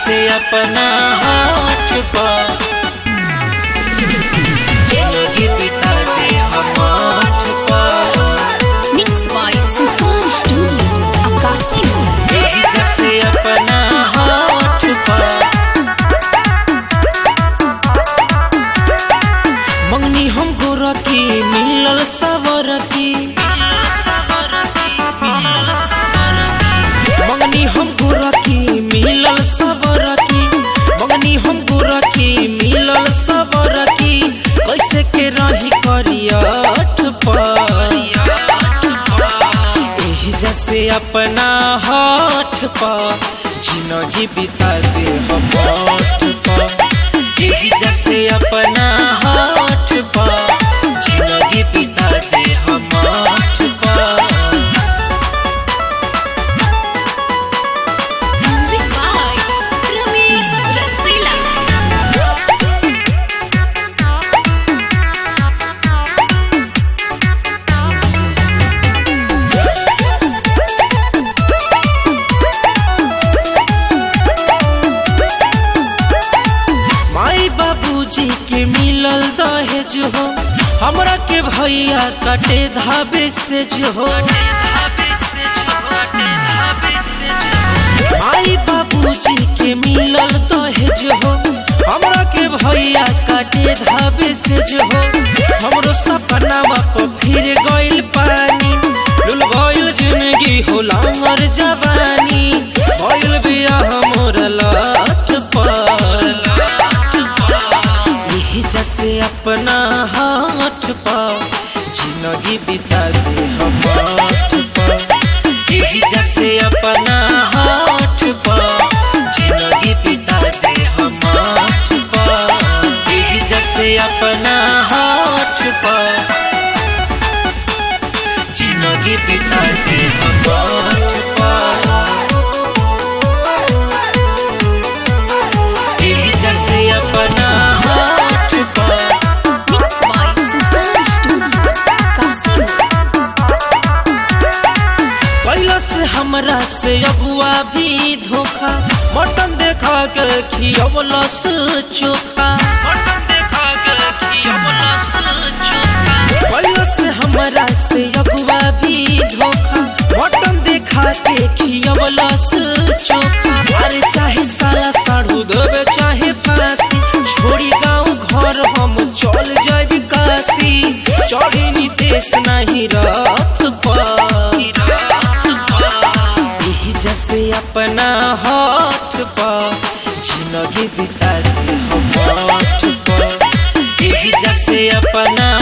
जैसे अपना हाथ पर जिंदगी बिता दे हम हाथ पर Mixed by Sultan Studio, Akasi. यही जैसे अपना हाथ पर मंगनी हम गोरखी मिलल सवरती मंगनी हम गोरखी मिलल सवरती मंगनी हम गोरखी मिलल सवरती कैसे के रही करियठ पर एही जैसे अपना हाथ पर जिंदगी बिता दे हम हाथ पर एही जैसे अपना हाथ पर जिंदगी बिता दे हम हाथ पर Music by Ramesh Rasila. माई बाबूजी के मिलल दहेज हो हमरा के भैया कटे धाबे से जो हो माई बाबूजी के मिलल दहेज हो हमरा के भैया काटे धाबे से जो हो हमरो सपना पर फिर गइल पानी लुल गइल जिंदगी हो लांगर जवानी भइल बिया हमर लाठ पर यही जैसे अपना हाथ पर जिंदगी बिता दे हम हाथ पर यही जैसे अपना हाथ पर जिंदगी बिता दे हम हाथ पर यही जैसे अपना हाथ पर जिंदगी बिता दे हम हाथ पर यही जैसे अपना हाथ पर Mixed by Sultan Studio, Akasi. कैलस हमरा से अगुआ भी धोखा मटन देखा के खियवलस चोखा मटन देखा के खियवलस चोखा कैलस हमरा से अगुआ भी धोखा मटन देखा के खियवलस चोखा अरे चाहे साला साढ़ू देवे चाहे फांसी छोड़ी गाँव घर हम चल जाबी काशी चढ़ी नितेश नहीं रथ पर यही जैसे अपना हाथ पर जिंदगी बिता दे हम हाथ पर यही जैसे अपना